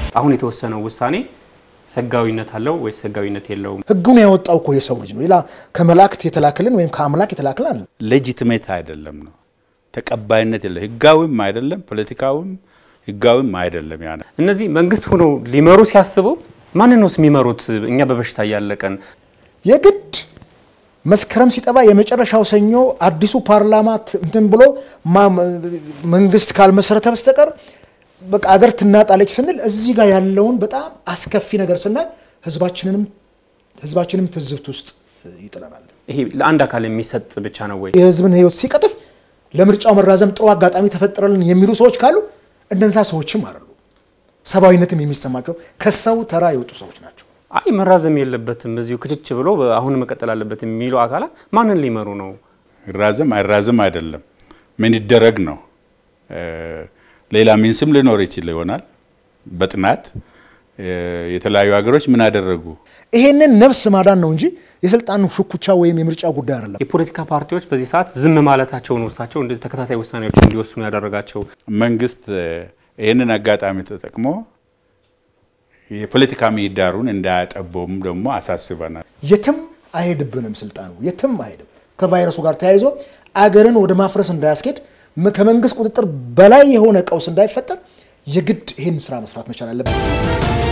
አሁን የተወሰነው ውሳኔ ህጋዊነት አለው ወይስ ህጋዊነት የለውም? ህጉን ያወጣው እኮ የሰው ልጅ ነው። ሌላ ከመላእክት የተላክልን ወይም ከአምላክ የተላክልን አለ። ሌጂትሜት አይደለም ነው፣ ተቀባይነት የለ። ህጋዊም አይደለም፣ ፖለቲካዊም ህጋዊም አይደለም። ያ እነዚህ መንግስት ሆኖ ሊመሩ ሲያስቡ ማንን ነው የሚመሩት? እኛ በበሽታ እያለቀን የግድ መስከረም ሲጠባ የመጨረሻው ሰኞ አዲሱ ፓርላማ እንትን ብሎ መንግስት ካልመሰረተ በስተቀር በቃ አገር ትናጣለች ስንል እዚህ ጋር ያለውን በጣም አስከፊ ነገር ስናይ ህዝባችንንም ህዝባችንም ትዝብት ውስጥ ይጥለናል። ይሄ ለአንድ አካል የሚሰጥ ብቻ ነው ወይ? የህዝብን ህይወት ሲቀጥፍ ለምርጫው መራዘም ጥሩ አጋጣሚ ተፈጠረልን የሚሉ ሰዎች ካሉ እነዛ ሰዎችም አይደሉ። ሰብአዊነትም የሚሰማቸው ከሰው ተራ የወጡ ሰዎች ናቸው። አይ መራዘም የለበትም እዚሁ ክችች ብሎ አሁን መቀጠል አለበት የሚሉ አካላት ማንን ሊመሩ ነው? ይራዘም አይራዘም አይደለም፣ ምን ይደረግ ነው። ሌላ ሚንስም ሊኖር ይችል ይሆናል። በጥናት የተለያዩ ሀገሮች ምን አደረጉ? ይሄንን ነፍስ ማዳን ነው እንጂ የስልጣን ሹኩቻ ወይም የምርጫ ጉዳይ አይደለም። የፖለቲካ ፓርቲዎች በዚህ ሰዓት ዝም ማለታቸውን እሳቸው እንደዚህ ተከታታይ ውሳኔዎች እንዲወስኑ ያደረጋቸው መንግስት ይህንን አጋጣሚ ተጠቅሞ የፖለቲካ ምህዳሩን እንዳያጠበውም ደግሞ አሳስበናል። የትም አይሄድብንም፣ ስልጣኑ የትም አይሄድም። ከቫይረሱ ጋር ተያይዞ አገርን ወደ ማፍረስ እንዳያስኬድ ከመንግስት ቁጥጥር በላይ የሆነ ቀውስ እንዳይፈጠር የግድ ይህን ስራ መስራት መቻል አለበት።